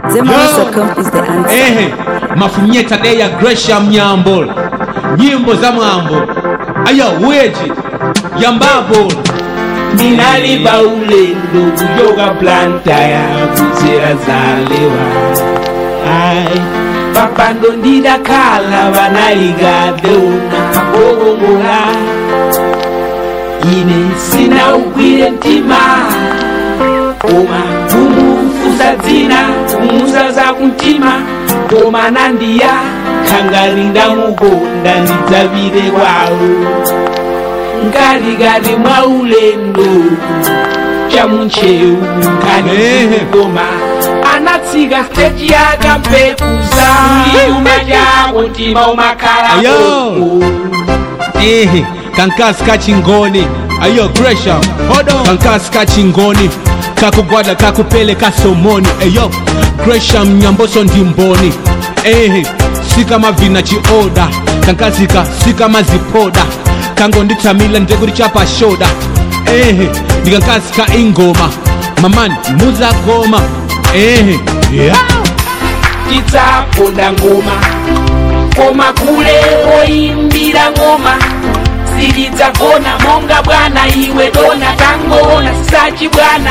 Zemalas.com is the answer. ehe mafunyeta de ya gresham nyambo nyimbo za mwambo aya weji yambabo ndinaliba ulendo kujoka planta ya kudzera zalewa ai papando ndidakhala vanaligadeuna kabogongola ine sina ugwire mtima koma kumufusa dzina kumusa za kumtima koma nandiya khangari ndamukonda ndidzavire kwawo ngalikali mwa ulendo chamuncheu Ehe. nkaniigoma anatsika steji yakampekuza chuma chako mtima umakhala Ayo. koko ehe kankasi kachingoni ayo gresham hodo kankasi kachingoni kakugwada kakupele kasomoni eyo gresham nyamboso ndimboni ehe sikama vina chioda kankazika sikama zipoda kangonditsamila ndekuti chapashoda ehe ndikankasi ka ingoma mamani muzagoma ehe yeah. tidzaponda ngoma koma kule oyimbira ngoma silidzagona monga bwana iwe dona tangona sisachi bwana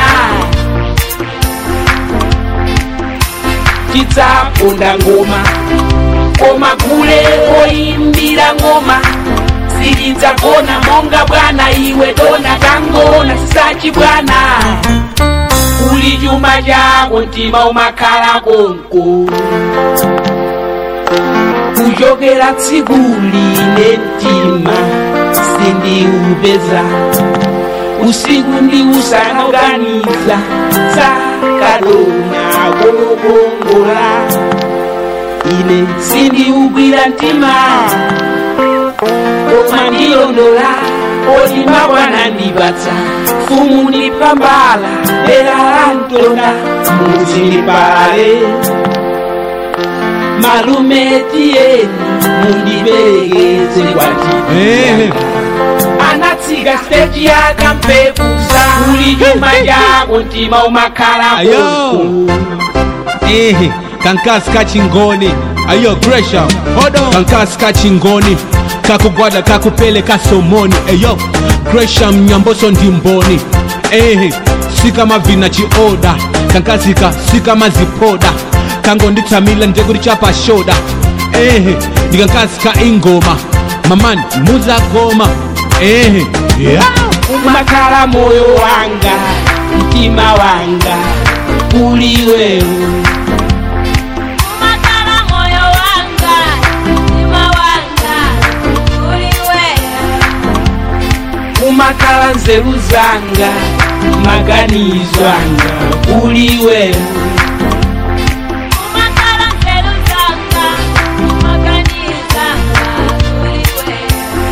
tidzaponda ngoma koma kule oyimbira ngoma silidzagona monga bwana iwe dona tangona sisachi bwana uli chuma chako mtima umakhala konko kuchokera tsiku line mtima sindiupeza usiku ndi usana uganiza sakadona kolokongola ine sindiugwira mtima koma ndilondola olimba bwana ndipatsa fumu ndipambala dera la mtona muzindipale malume tiyeni mundiperekeze kwati Ehe. anatsika steji yakampekusa uli chuma chako mtima umakhala Ayo. konko ehe kankasi kachingoni ayo gresham hodo kankasi kachingoni kakugwada kakupele kasomoni eyo gresham nyamboso ndimboni ehe sikama vina chioda kankazika sikama zipoda kangonditsamila ndekuti chapashoda ehe ndikankasi ka ingoma mamani muzagoma ehe yeah. umakhala moyo wanga mtima wanga uli wewe Umakala moyo wanga, mtima wanga, uli wewe. umakhala nzeru zanga maganizo anga uli wewe Umakala nzeru zanga, maganizo anga, uli wewe.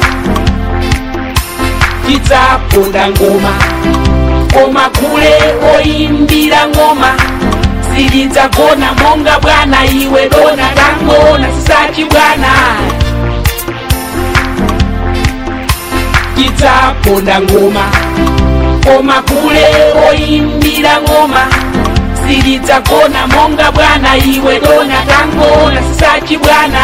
tidzaponda ngoma koma kule oyimbira ngoma silidzagona monga bwana iwe dona tangona sisachi bwana tidzaponda ngoma koma kule oyimbira ngoma silidzagona monga bwana iwe dona tangona sisachi bwana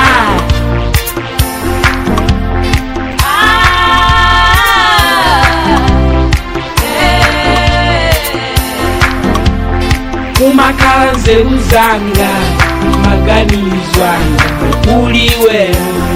umakhala nzeru zanga maganizo anga uli wewe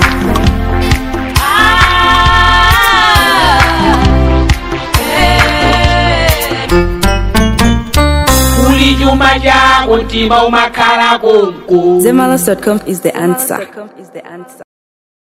uli chuma chako mtima umakhala konko Zemalas.com is the answer.